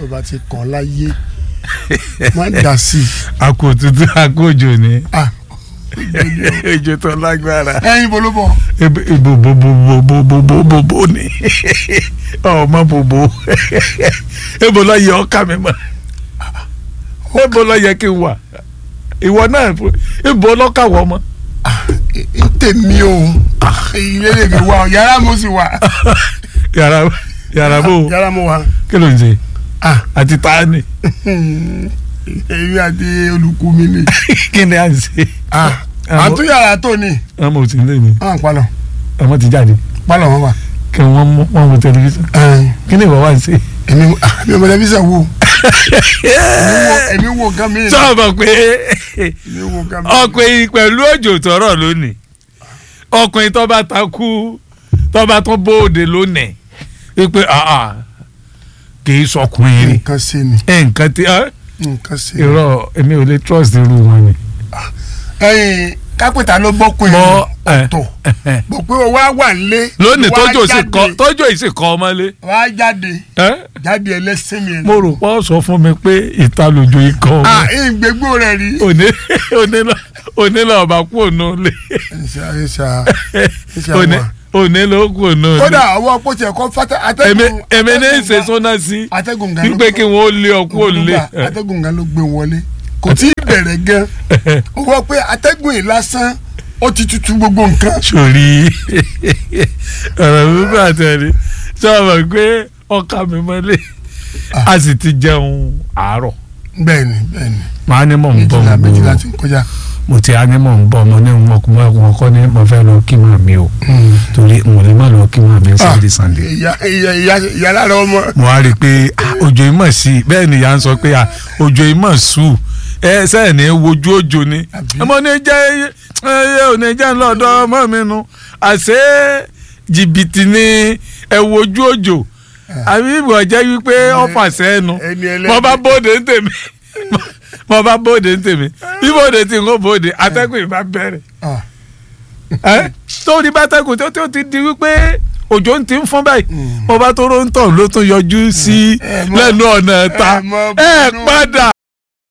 o bá ti kàn láyé má dà sí i. àkó òtútù àkó òjò ni Ah, òjò tó lágbára ẹyin bolo bọ. ibo bobo bobo bobo bobo ni ọmọ bobo ebo lọ yẹ ọkà mi mọ ebo lọ yẹ kí n wà ìwọ náà ibo lọkà wọ mọ. n tèmi o ilé lè mi wá o yàrá mo sì wà. yàrá yàrá bò yàrá mo wà. kí ló ń ṣe Ah, àti tani èmi àti olùkú mi ni. kí ni à ń ṣe. Ah, Àmọ́- àtúnyàrá tó ni. ọmọ ò sí ní ní Ah, palọ̀ ọmọ ti jáde palọ̀ wọn wà. kí wọ́n mú wọ́n mú tẹlifíṣàn Ẹn, kí ni ìwọ wá ń ṣe. èmi ah, mi ò mọ tẹlifíṣàn wo. Èmi wo- èmi wo nǹkan mi. sọ́ọ̀bọ̀ pé èmi wo nǹkan mi. ọkùnrin pẹ̀lú òjò tọrọ lónìí ọkùnrin tó bá takú tó bá tún bóde lónìí wípé àà kì í sọkùnrin rí nǹkan ṣe ni nǹkan tí ẹ nǹkan ṣe ni. irọ́ èmi ò lè trust irú wọn ni. ẹyin kápẹ́tà ló bọ́kùn mọ yẹn ọ̀tọ̀ bọ̀ pé o wá wà nílé. lónìí o wá tójò sì jáde, kọ tójò yìí sì kọ ọmọlé wá jáde ẹ? jáde ẹlẹ́sìn mi. mo rò pọ́ sọ fún mi pé ìta lójó ikọ̀ ah ọmọ ìgbégbó rẹ̀ rí. òní òní òní lọ bá kú ònú lé ẹ̀ṣà ẹ̀ṣà ẹ̀ṣà òní wà. òní ló kú ònú lé kódà ọwọ́ pọ̀tì ẹ̀kọ́ fata èmi atẹ́gùn. èmi ní í ṣe atẹ́gùn sọ́nà sí gan- atẹ́gùn gan ló wípé kí wọ́n lé ọkú òlé Olùgbà, atẹ́gùn gan ló gbé wọlé kò tí ì bẹ̀rẹ̀ gan ọwọ́ pé atẹ́gùn yìí lásán ó ti tutù gbogbo nǹkan. sórí ọ̀rọ̀ wípé àtẹ̀rí sọ̀rọ̀ pé ọkà mi mọ́lé a sì ti jẹun àárọ̀ bẹ́ẹ̀ni bẹ́ẹ̀ni màá ní mò ń bọ̀ méjìlá mo méjìlá ti ń kọjá. mo ti á ní mò ń bọ̀ mo ní wọn kò wọn kọ́ ní mo fẹ́ lọ kí màá mi o torí mo lè má lọ kí màá mi Sunday Sunday ìyá ìyá ìyá ìyá lára ọmọ. mo wá rí i pé ah, òjò yìí mọ̀ sí i bẹ́ẹ̀ ni ìyá ń sọ pé ah, òjò yìí mọ̀ sùn ẹ sẹ́yìn ní wojú òjò ni Àbí? ọmọ ní jẹ́ ẹ ò ní jẹ́ ńlọ́dọ̀ ọmọ mi nu àṣé jìbìtì ni ẹ wojú òjò àbí ìbò jẹ́ wípé ọ̀fà sẹ́nu ẹni ẹlẹ́dẹ̀. mo bá bóde ń tèmi mo bá bóde ń tèmi bí bóde tí n kò bóde atẹ́gùn ìbá bẹ̀rẹ̀ Ah, ẹ torí bátẹ́gùn tó tó ti di wípé òjò ń ti ń fọ́n báyìí Mm. mo bá tó róńtọ̀ ló tún yọjú sí ẹ mọ- lẹ́nu ọ̀nà ta ẹ mọ ẹ bínú. padà